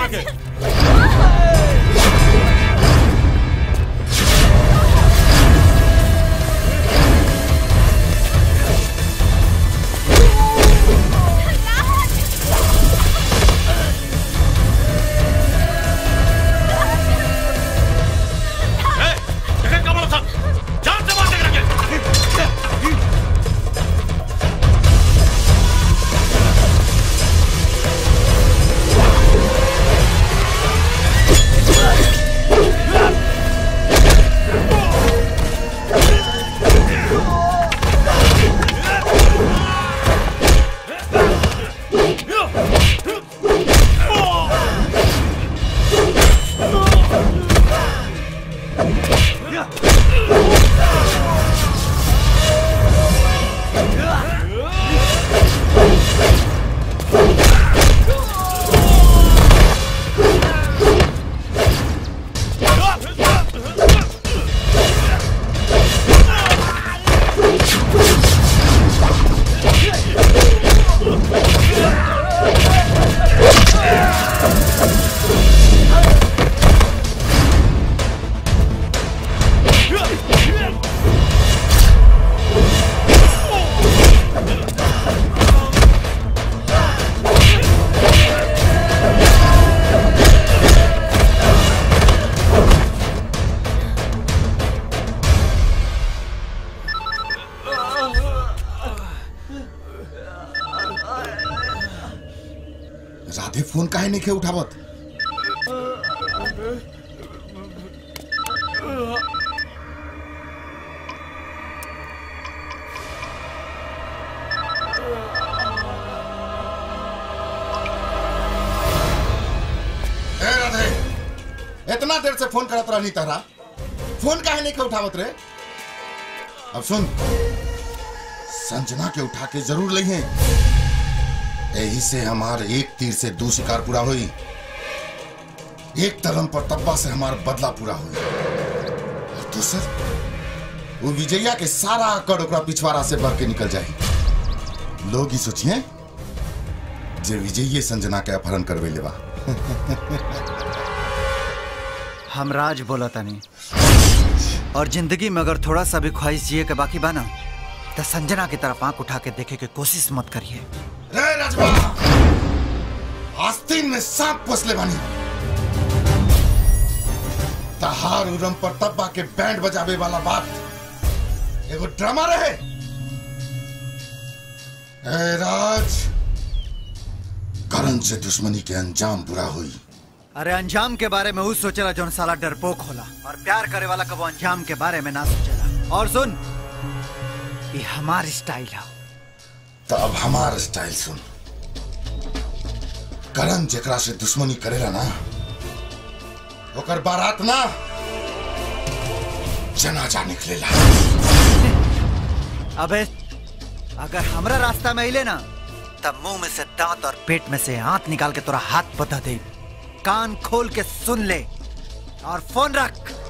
करा के ए, देखा कमल साहब जान से मार के रखे राधे फोन काहे नहीं के उठावत ए राधे इतना देर से फोन करत रहनी तहरा फोन काहे नहीं के उठावत रे अब सुन संजना के उठा के जरूर लइहे यही से हमार एक तीर से दू शिकार पूरा हुई एक तरम पर तब्बा से हमार बदला पूरा हुई और दूसर वो विजया के सारा अकड़ ओकरा पिछवाड़ा से बढ़ के निकल जाए लोग ही सोचिए जे विजयी संजना के अपहरण करवे लेवा हम राज बोला तनी और जिंदगी में अगर थोड़ा सा भी ख्वाहिश जिए के बाकी बना तो संजना की तरफ आंख उठा के देखे के कोशिश मत करिए रे राजवा आस्तीन में सांप पोसले बानी तहार उरम पर तब्बा के बैंड बजावे वाला बात एगो ड्रामा रहे ए राज करण से दुश्मनी के अंजाम बुरा हुई अरे अंजाम के बारे में वो सोचेला जौन साला डरपोक होला और प्यार करे वाला कबो अंजाम के बारे में ना सोचेला और सुन ये हमार स्टाइल है तो अब हमार स्टाइल सुन करण जेकरा से दुश्मनी करेला ना ओकर बारात ना जनाजा निकलेला अबे अगर हमरा रास्ता में अइले ना तब मुंह में से दांत और पेट में से हाथ निकाल के तोरा हाथ बता दे कान खोल के सुन ले और फोन रख